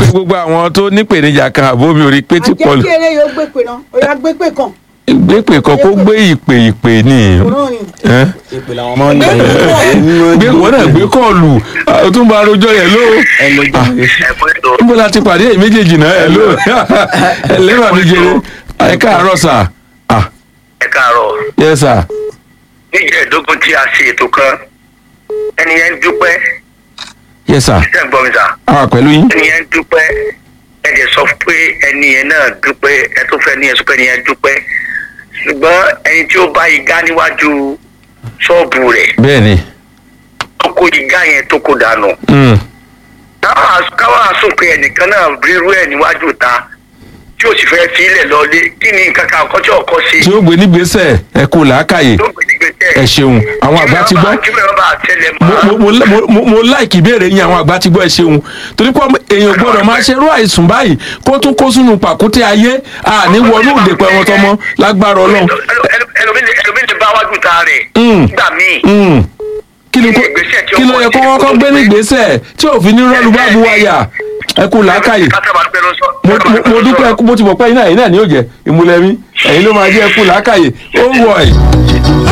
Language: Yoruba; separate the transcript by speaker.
Speaker 1: gbogbo àwọn tó nípèníjà kan àbómi orí pé tí pọlù
Speaker 2: àjẹkí eré yóò gbé pè náà ó yà gbé pè kàn
Speaker 1: gbépè kan kó gbé ìpè ìpè ni
Speaker 2: òun ni.
Speaker 1: ẹ́?
Speaker 3: ìpè làwọn máa ń
Speaker 2: Gbé
Speaker 3: lò
Speaker 2: pè
Speaker 1: gbé wọn náà gbé kọọlù ó tún bá rojọ́ yẹn ló
Speaker 3: ẹ lójú
Speaker 1: níbo la ti pàdé èyí méjèèjì náà ẹ ló ẹ lẹ́wà mi jẹrẹ ẹ káàárọ̀ sà ah
Speaker 4: ẹ káàárọ̀
Speaker 1: yes sà
Speaker 4: ní ìjẹ́ẹ̀dógún tí a ṣe ètò kan ẹni yẹn ń dúpẹ́
Speaker 1: yes sà
Speaker 4: ṣe ń gbọ́ mi sà
Speaker 1: a wà pẹ̀lú yín
Speaker 4: ẹni yẹn ń dúpẹ́ ẹ jẹ́ sọ pé ẹni yẹn náà dúpẹ́ ẹ tó fẹ́ ní ẹ sọ pé ẹni yẹn dúpẹ́ ṣùgbọ́n ẹni tí ó bá igá níwájú ṣọ́ọ̀bù rẹ̀
Speaker 1: bẹ́ẹ̀ ni
Speaker 4: tó kó igá yẹn tó kó dànù
Speaker 1: Mm.
Speaker 4: káwọn àsùn pé ẹnìkan náà rírú ẹ̀ níwájú ta tí ó sì fẹ́ fi ilẹ̀ lọlé kí ni nǹkan kan ọkọ tí ọkọ ṣe
Speaker 1: tí ó gbé nígbésẹ̀ ẹ kú làákàyè
Speaker 4: tó gbé nígbésẹ̀
Speaker 1: ẹ ṣeun àwọn àgbà ti gbọ́
Speaker 4: kí mẹ́rin bá tẹ̀lé
Speaker 1: mo
Speaker 4: mọ́
Speaker 1: mo mo mo mo láìkì ìbéèrè yín àwọn àgbà ti gbọ́ ẹ ṣeun torí pé èèyàn gbọ́dọ̀ máa ṣe irú àìsùn báyìí kó tún kó sínú pàkúté ayé àní wọnú òde pẹ wọn tọmọ lágbára Ọlọ́run
Speaker 4: ẹlòmíì lè bá wájú ta rẹ̀
Speaker 1: Mm.
Speaker 4: gbà míì
Speaker 1: Mm. kí ni kó
Speaker 4: Ìgbésẹ̀ tí ó
Speaker 1: kí ló yẹ kó
Speaker 4: kọ́
Speaker 1: kọ́kọ́ gbé nígbésẹ̀ tí òfin ní rọ́ọ̀lù bá bu wáyà ẹ kú làákàyè mo mo- mo dúpẹ́ mo ti mọ̀ pé iná yìí náà ni yóò jẹ́ ìmúlẹ̀mí ẹ̀yin ló máa jẹ́ ẹ kú làákàyè ó wọ̀ ẹ̀